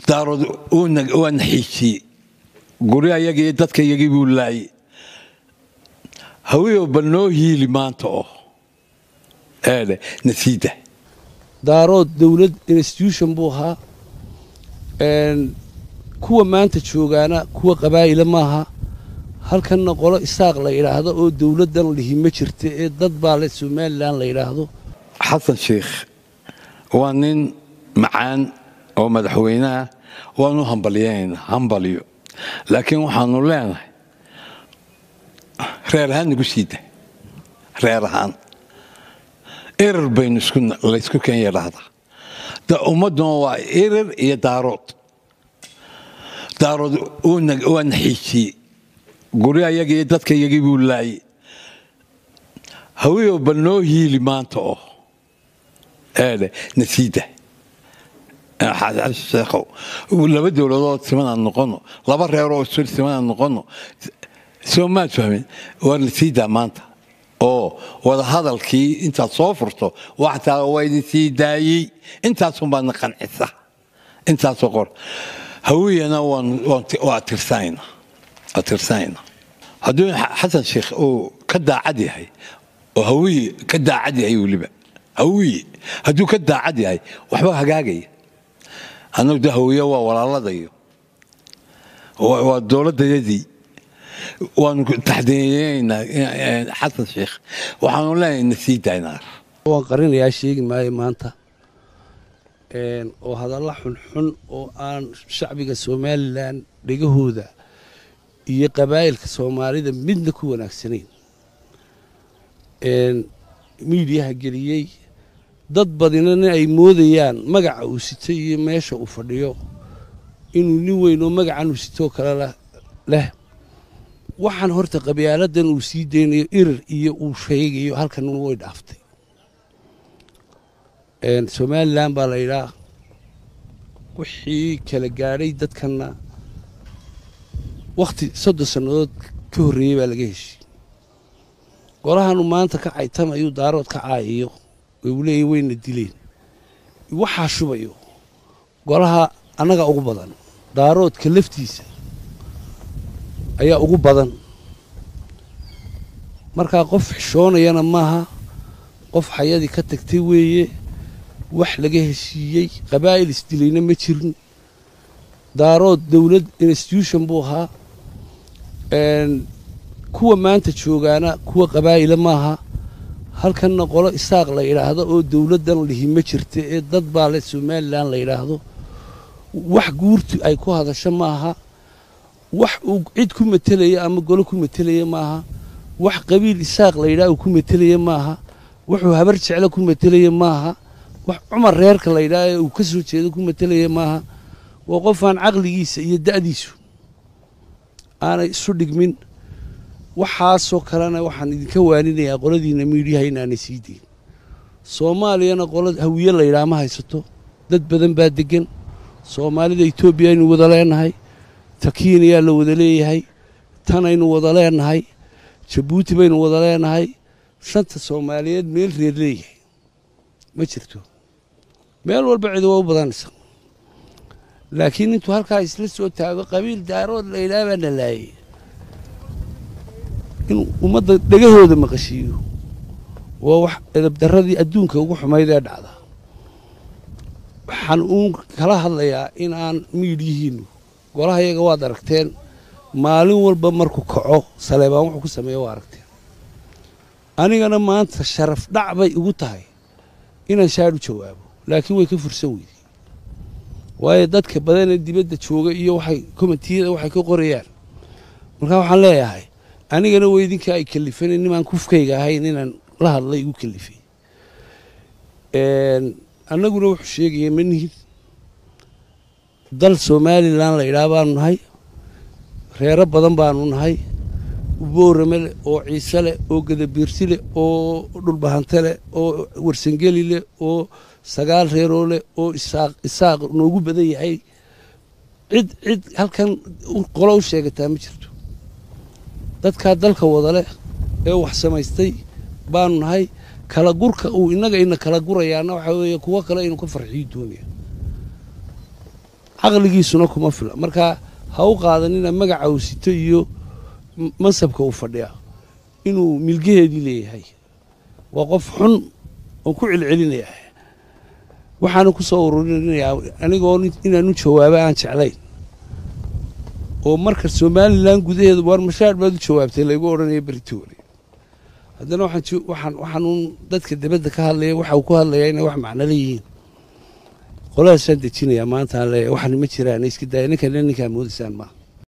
daarood waa naxiijiyey guri ayagii dadka iyagii buu laayey hawiyo bal noo hiili maanta oo eedhe nasiida daarood dowlad institution buu ahaa kuwa maanta joogaana kuwa qabaa'ila maaha halkanna qolo isaaq la yidhaahdo oo dowladdan lihi ma jirta ee dad baa le somalilan la yidhaahdo xasan sheikh waa nin macaan oo madaxweyneah waanu hambalyaynaa hambalyo laakiin waxaanu leenahay reer ahaan nagu siida reer ahaan erar baynu laysku keen yadhaahdaa ummadduna waa erar iyo daarood daarood waa naxiijiyey guri ayagii dadka iyagii buu laayey hawiyo bal noo hiili maanta oo eedhe nasiida sheekhow laba dowladood simanaan noqono laba reeroo isur simanaan noqono soo maad fahmin waa nasiida maanta oo wada hadalkii intaad soo furto waxtaa waa idin sii daayey intaasunbaadna qancisa intaasoo qor hawiyana waa tirsanayna waa tirsanayna hadduu xasan sheekh uu ka daacad yahay oo hawiye ka daacad yahay weliba hawiye hadduu ka daacad yahay waxba hagaagaya annagu de hawiye waa walaaladayo waa dowladdayadii waanu taxdiinaynaa xasan sheekh waxaanu leenahay nasii daynaar waan qarinayaa sheegi maayo maanta oo hadalla xunxun oo aan shacbiga somalilan dhegahooda iyo qabaa'ilka soomaalida midna ku wanaagsanayn miidiyaha geliyey dad badinana ay moodayaan magaca uu sito iyo meesha uu fadhiyo inuu nin weyn oo magacan uu sitoo kale leh waxaan horta qabyaaladan uu sii daynayo irir iyo uu sheegayo halkan way dhaaftay somalilan baa la yidhaa wixii kala gaadhay dadkanna wakhti soddon sannadood ka horreeyey baa laga heshiy golahanu maanta ka caytamayuu daarood ka caayiyo uu leeyahy wayna dileen waxaa shubayo golaha annaga ugu badan daaroodka laftiisa ayaa ugu badan markaa qof xishoonayana maaha qof xayadii ka tagtay weeye wax laga heshiiyey qabaa'il isdilayna ma jirin daarood dowlad institution buu ahaa kuwa maanta joogaana kuwa qabaa'ila maaha halkanna qolo isaaq la yidhaahdo oo dowladdan lihi ma jirta ee dad baa le somalilan la yidhaahdo wax guurtu ay ku hadasho maaha wax uu cid ku matelaya ama golo ku matelaya maaha wax qabiil isaaq la yidhaha uu ku matelaya maaha wuxuu habar jeclo ku matelaya maaha wax cumar reerka la yidhaha ee uu ka soo jeedo ku matelaya maaha waa qofaan caqligiisa iyo da'diisu aanay isu dhigmin waxaasoo kalena waxaan idinka waaninayaa qoladiina miidhiyaha inaanay sii deyn soomaaliyana qola hawiye la yidhaha ma haysato dad badan baa deggan soomaalida etoobiya aynu wada leenahay ta kiiniyaa la wada leeyahay tanaynu wada leenahay jabuuti baynu wada leenahay shanta soomaaliyeed meel reer leeyahay ma jirto meel walba cidi waa u badanaysa laakiin intuu halkaa isla soo taago qabiil daarood la yidhaha baa na laayay inuu ummadda dhegahooda maqashiiyo waa wax edabdarradii adduunka ugu xumayd ee dhacda waxaan uun kala hadlayaa in aan miidyihiinnu golaha yaga waad aragteen maalin walba markuu kaco saleebaan wuxuu ku sameeya waa aragteen anigana maanta sharaf dhac bay igu tahay inaan shaar u jawaabo laakiin way ka fursan weydey waayo dadka badanee dibadda jooga iyo waxay komitiyada waxay ka qorayaan markaa waxaan leeyahay anigana weydinka ay kalifeen nimaan kufkayga ahayn inaan la hadlay igu kalifay annaguna wuxuu sheegaya manihid dal somalilan la yidhaha baanu nahay reero badan baanu nahay boorame leh oo ciise leh oo gadabiirsi leh oo dhulbahante leh oo warsangeli leh oo sagaal reeroo leh oo isaaq isaaq noogu badan yahay cid cid halkan qolo u sheegataa ma jirto dadkaa dalka wada leh ee wax samaystay baanu nahay kala gurka uu innaga ina kala gurayaana waxaa weeye kuwo kale inuu ka farxiyo doonaya caqligiisuna kuma fila marka ha u qaadanina magaca uu sito iyo mansabka uu fadhiya inuu milgaheedii leeyahay waa qof xun oon ku celcelinaya waxaana ku soo ururinayaa anigoo inaanu jawaabo aan jeclayn oo marka somalilan gudaheeda waar mashaar baad u jawaabtay laygu odhanaya beritoole haddana waxaan waxaanuun dadka dibadda ka hadlaya waxa uu ku hadlayaa inay wax macno leeyihiin qoladaasaan dejinayaa maanta aan leeyahay waxan ma jiraan iska daaya ninkan ninkaa moodaysaan maaha